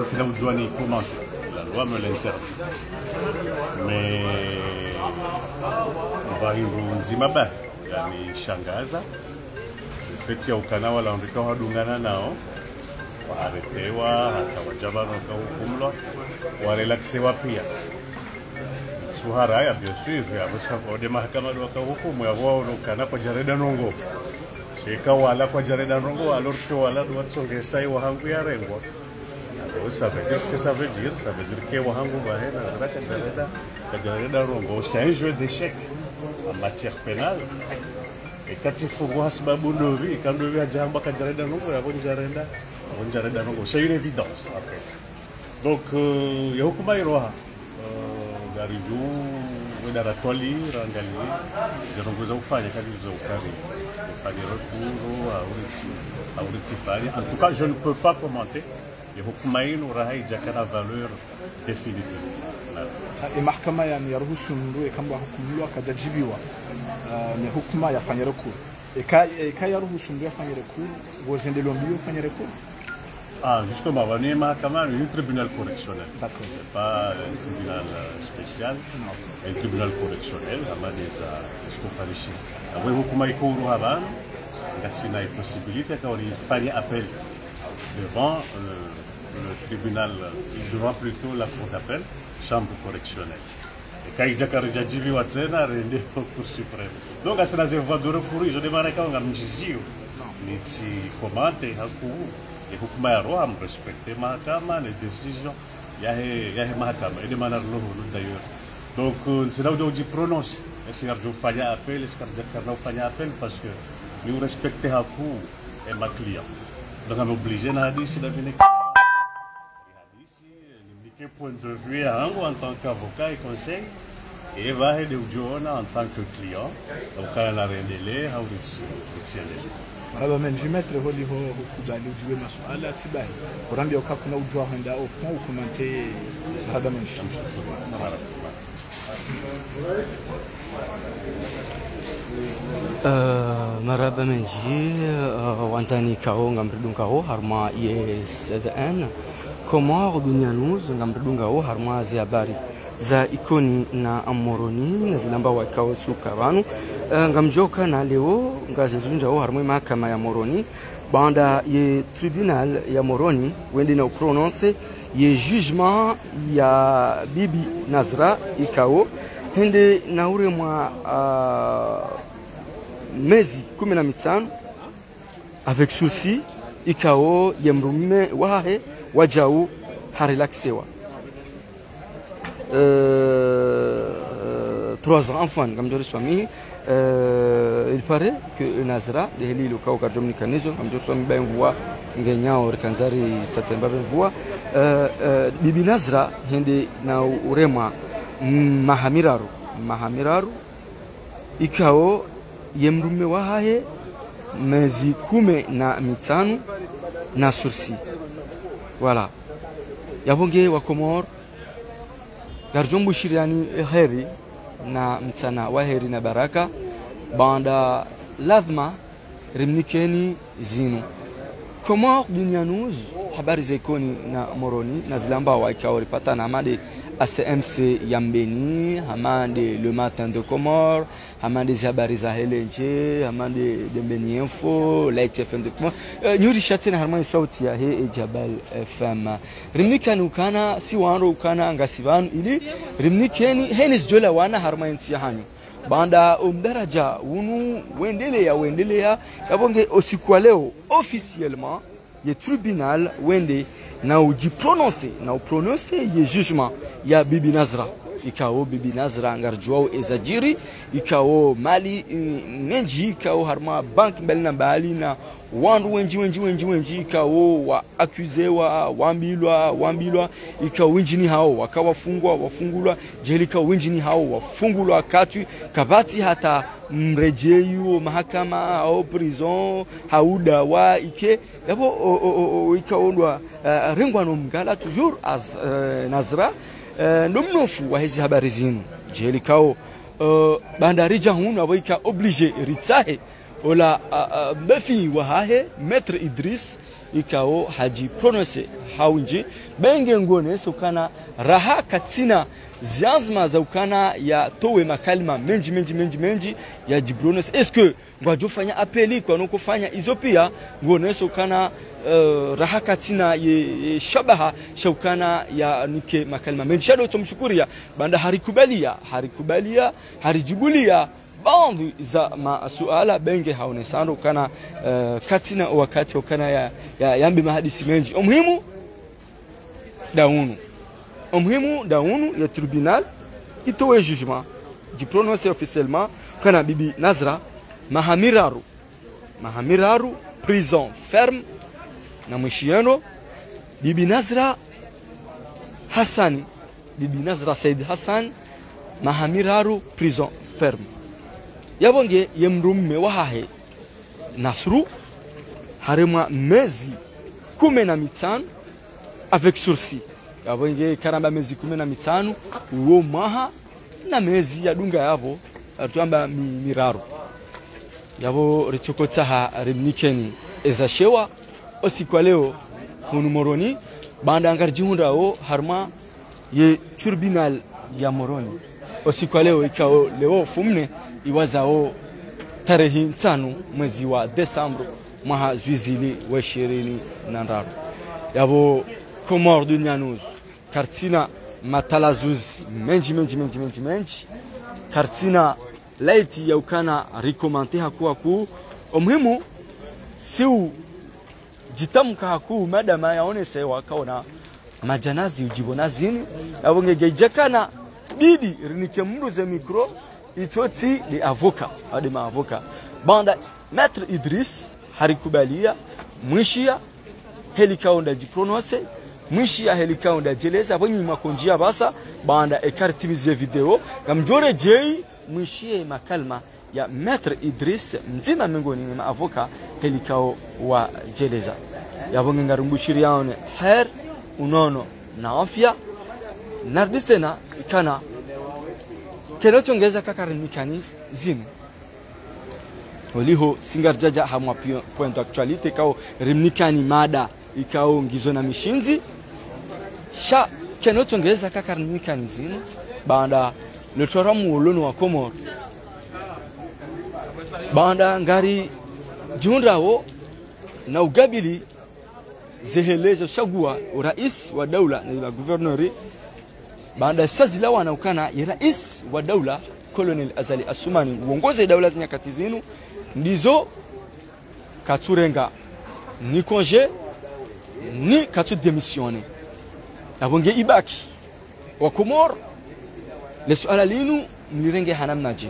c'est là où je dois y commenter. La loi me l'interdit. Mais vahindu nzima ba yanishangaza feti ya ukana wala ambikao hadungana nao waaretewa hata wajabano wakahukumlwa warelaksewa pia suhara ya bien sûr yavosavode mahakama wakahukumu yavoaonekana kwa jareda nongo shika wala kwa jareda nongo alors que wala watsongesai wahangu yarengwa Alors, ça veut dire ce que ça veut dire. Ça veut dire que Wahangu Bahe Nazara Kajareda, Kajareda Rongo, c'est un jeu d'échecs en matière pénale. Et quand il faut voir ce babou Novi, quand Novi a Djamba Kajareda Rongo, il y a bon Jareda, bon Jareda Rongo. C'est une évidence, en fait. Donc, il y a beaucoup de Gariju, Wedara Twali, Rangali, Jarongo Zaufanya, Kali Zaufani, Fani Rekuru, Auritsi, Auritsi Fani. En tout cas, je ne peux pas commenter. Et hukuma hilo haijakaa valeur definitive. e mahakama yani yaruhusu mndu ekamba hukumulwa akajajibiwa uh, ne hukuma yafanya rekuru eka eka yaruhusu mndu yafanya rekuru gozendelwa mndu yafanya rekuru Ah, justement, on est mahakama, un tribunal correctionnel. D'accord. C'est pas un tribunal euh, spécial, un tribunal correctionnel, ama deza iskofanishi. Awe hukuma iko huru habana, ngasina possibilité quand on fallait appel devant euh, le tribunal, devant plutôt la cour d'appel, chambre correctionnelle. Et quand il y a karijajili wa tena rende au cour suprême. Donc asina zewa de recours, je demande quand on a mjizio. Nitsi komante haku et hukuma ya roha mrespecte mahakama les décisions yahe yahe mahakama et demande lo d'ailleurs. Donc euh, c'est là où on dit prononce. Est-ce qu'il y a appel, est-ce qu'il y a appel parce que nous respectons haku et ma client. Donc on est obligé na hadisi na vile hadisi nimike point de vue yangu en tant qu'avocat et conseil et va de ujiona en tant que client donc kana na rendele au ritsiendele maraba men jimetre holi ho hukubali ujiwe masuala tibai kurambia uka kuna ujua henda au fond ukomante maraba men shi maraba menji wanzani kao ngamridun kao harma ISDN Komor Dunia News ngamridun kao harma zi habari za ikoni na amoroni na zilamba wakao suka vanu ngamjoka na leo ngazizunja ho harma mahakama ya moroni banda ye tribunal ya moroni wende na prononce ye jugement ya bibi Nazra ikao hende na ure mwa uh, mezi kumi na mitano avec souci ikao ye mrume wahe wajau harelaxewa euh, trois ans enfant ngamjori swami euh, il paraît que Nazra de heli lukao ka dominicanizo ngamjori swami ba mvua ngenyao rikanzari tsatsemba mvua euh, euh, bibi Nazra hende na urema mahamiraru mahamiraru ikao ye mrume wahaye mezi kume na mitano na sursi wala yabonge wa komor garjombu shiriani heri na mtsana wa heri na baraka banda lazima rimnikeni zinu komor dunyanuz habari za ikoni na moroni na zilamba wa ikao ripata na amade ACMC Yambeni, Hamande Le Matin de Comore, Hamande Zabari Zahelenje, Hamande Dembeni Info, Light FM de Comore. Uh, Nyuri Shatina Harmani sauti ya he e Jabal FM. Rimnika ni ukana, si wanro ukana ngasivanu ili rimnikeni henis jola wana harmani siyahanyu. Banda umdaraja unu wendele ya wendele ya yabonge osikuwa leo officiellement ye tribunal wende na ujiprononce na uprononce ye jugement ya bibi Nazra ikao bibi Nazra ngarjuao ezajiri ikao mali ngenji ikao harma bank mbali na mbali na wandu wenji wenji wenji wenji ikao wa akuzewa wambilwa wambilwa ikao winjini hao wakawafungwa wafungulwa jelika winjini hao wafungulwa katwi kabati hata mrejeyu mahakama au prison hauda wa ike yabo ikaondwa uh, ringwano mgala toujours as uh, Nazra uh, ndo mnofu wa hizi habari zinu jelikao uh, bandarija hunu abo ika oblige ritsahe ola uh, uh, mbefi wa hahe maître Idris ikao haji prononce haunji benge ngonese ukana raha katina ziazma za ukana ya towe makalima menji menji menji menji ya jibrones eske ngwajofanya apeli kwa nokufanya izo pia ngonese ukana uh, raha katina ye, ye shabaha shaukana ya nike makalima menji shado tumshukuria banda harikubalia harikubalia harijibulia baadhi za masuala benge haonesano kana uh, katina wakati ukana ya, ya yambi mahadisi menji umuhimu daunu umuhimu daunu ya tribunal itowe jugement di prononcer officiellement kana bibi Nazra mahamiraru mahamiraru prison ferme na mwishieno bibi Nazra Hassani bibi Nazra Said Hassan mahamiraru prison ferme yabonge yemrumme wahahe Nasru haremwa mezi kumi na mitano avec sursis yabonge karamba mezi kumi na mitano uwo mwaha na mezi yadunga yavo atwamba mi, miraro yabo richokotsaha rimnikeni ezashewa osikwa leo hunu moroni banda angar jihundawo harma ye tribunal ya moroni osikwa leo ikao leo fumne iwazao tarehe nsanu mwezi wa Desemba mwaha zwizili wa ishirini na ndaru yabo komor dunyanuz kartina matalazuz menji menji menji menji menji kartina laiti ya ukana rikomante hakuwa ku omuhimu siu jitamka haku madama yaonese wakaona majanazi ujibonazini yabongegejakana bidi rinike mnduze mikro itoti de avoka ade ma avoka banda maître Idris harikubalia mwishia helikaunda jiprononse mwishia helikaunda jeleza bonyi makonjia basa banda ekartimize video gamjore jei mwishie makalma ya maître Idris mzima miongoni mwa avoka helikao wa jeleza yabonge ngarumbushiriaone her unono na afya nardisena ikana kenotongeza kakarimikani zinu oliho singarjaja hamwa point actualite kao rimnikani mada ikao ngizo na mishinzi sha kenotongeza kakarimikani zinu banda lotora muolono wa komor banda ngari jiundawo na ugabili zeheleza shagua urais wa daula na guvernori baada sazila wanaukana ya rais wa daula Colonel Azali Asumani uongoze daula za nyakati zinu ndizo katurenga ni konje ni katu demisione abonge ibaki wa Komor le suala linu mlirenge hanamnaje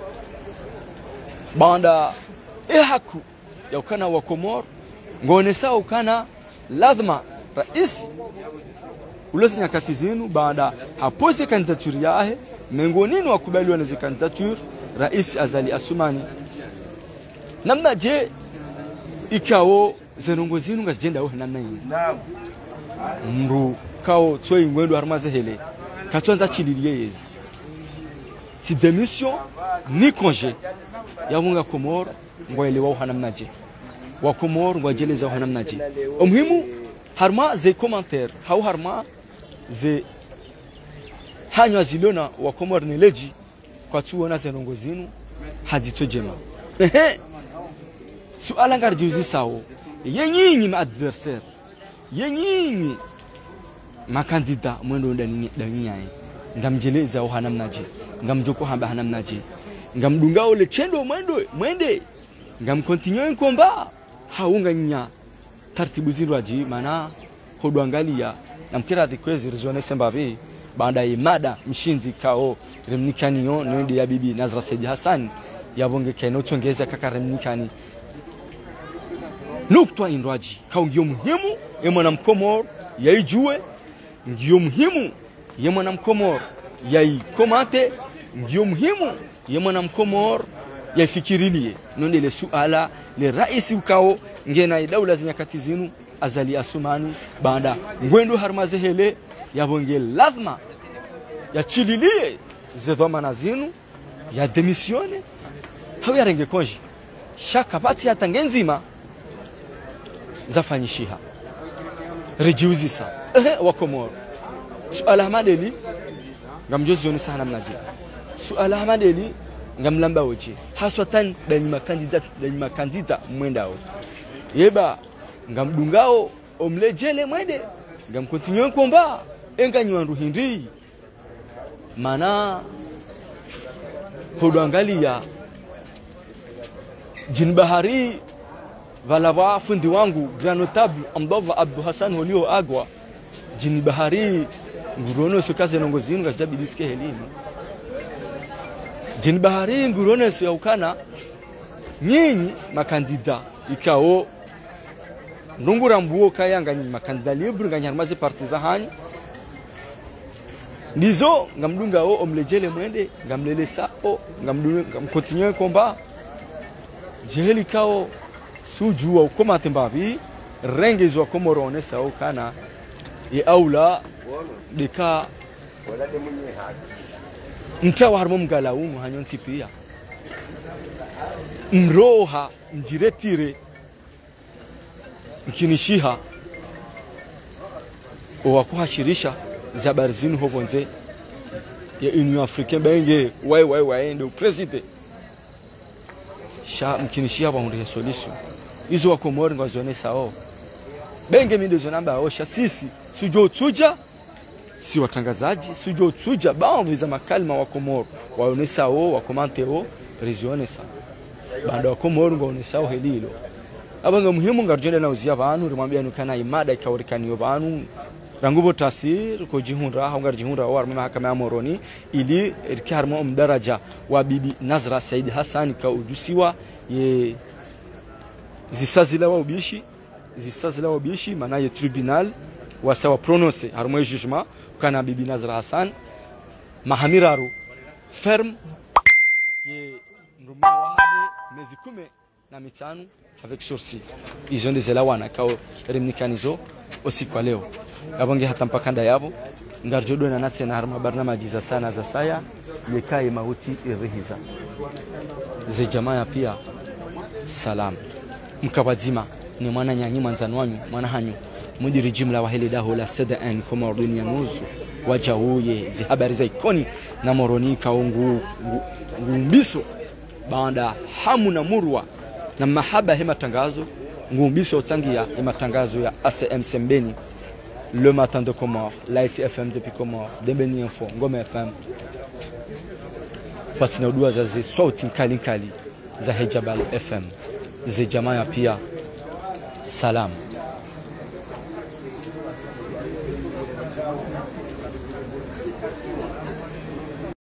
banda ehaku ya ukana wa Komor ngone sawa ukana lazima rais ulezi nyakati zinu baada hapose kandidature yahe mengonini wakubaliwa na kandidature rais Azali Asumani namna je ikawo zenongo zinu ngazijenda wo namna yini mru kawo tsoi ngwendo harmaze hele katwanza chililie yezi ti demission ni congé yamunga komor ngwaelewa hanamna je wa komor ngwajeleza hanamna je omuhimu harma ze commentaire hau harma ze hanywa ziliona wa komor ni leji kwa tuona zenongo zinu hazito jema ehe suala ngar juzi sawo yenyinyi ma adversaire yenyinyi makandida mwendo ndani ndani yae ngamjeleza wa hanamnaje ngamjoko hamba hanamnaje ngamdunga ole chendo mwendo mwende ngamkontinue nkomba haunga nya taratibu zirwaji mana kodwangalia namkira dikwezi rizone sembabe baada ya mada mshinzi kao remnikaniyo nende ya bibi Nazra Said Hassan yabonge keno tongeza kaka remnikani nukta indwaji kao ngio muhimu ye mwanamkomor yaijue ngio muhimu ye mwanamkomor yaikomate ngio muhimu ye mwanamkomor yaifikirilie nonde le suala le raisi ukao ngena daula za nyakati zinu azali asumani baada ngwendo harmazehele yabonge lazima yachililie zedhamana zinu ya demisione hau yarenge konji shaka pati hata ngenzima zafanyishiha rejiuzisa ehe wakomoro suala hamadeli ngamjozioni sana mnaji suala hamadeli ngamlamba oche haswatan danyima kandida danyima kandida mwendao yeba ngamdungao omlejele mwende ngamkontinue komba enganywandu hindi mana hodwangalia jin bahari vala va fundi wangu grand notable ambava abdu hasan holio agwa jini bahari ngurono so kaze nongo zinu gajabi diske helini jini bahari ngurono so yaukana nyinyi makandida ikao ndungura mbuo kayanga nyinyi makandida libre nganyarmaze partiza hanyu ndizo ngamdunga o omlejele mwende ngamlele sao ngamdunga ngamkontinue komba jeheli kao sujua ukomate mbavi rengezwa komorone sao kana ye aula deka mtawa harimo mgalaumu hanyonsi pia mroha mjiretire mkinishiha owakuhashirisha zabari zinu hovonze ya union africaine benge wai wai waende upreside sha mkinishia bahundihe solution izo wakomori ngwazone sao benge mindezo namba aosha sisi sujo utuja si watangazaji sujo utuja baadhi makalima wa komoro waonesa o wakomante o rizionesa bado wa komoro ngaonesa o helilo abanga muhimu ngarjende na uzia banu rimwambia nukana imada ikaurikaniyo banu rangubo tasir ko jihunra haungar jihunra war mahakama ya moroni ili irkarmo mdaraja wa bibi nazra said hassan ka ujusiwa ye zisazila wa ubishi zisazila wa ubishi maana ye tribunal wasawa prononce harmo jugement kana bibi nazra hassan mahamiraru ferme ye nduma wahe mezi kume na mitano avec sursis izo ndizela wana kao rimnikanizo usiku wa leo abonge hata mpakanda yabo ngarjodo na natse na harma barnamaji za sana za saya yekaye mauti irihiza ze jamaa pia salam mkabadzima ni mwana nyanyi mwanzani wanyu mwana hanyu mudiri jimla wa hili daho la cdn koma dunia nuzu waja uye zi habari za ikoni na moroni kaungu ngumbiso baada hamu na murwa na mahaba hema tangazo ngumbiso utangia hema tangazo ya ACM Sembeni le matin de Comore, Light FM depuis Comore, Dembeni Info, Ngome FM. Basi na dua za zi sauti nkali nkali za Hejabal FM zi jamaa pia salam.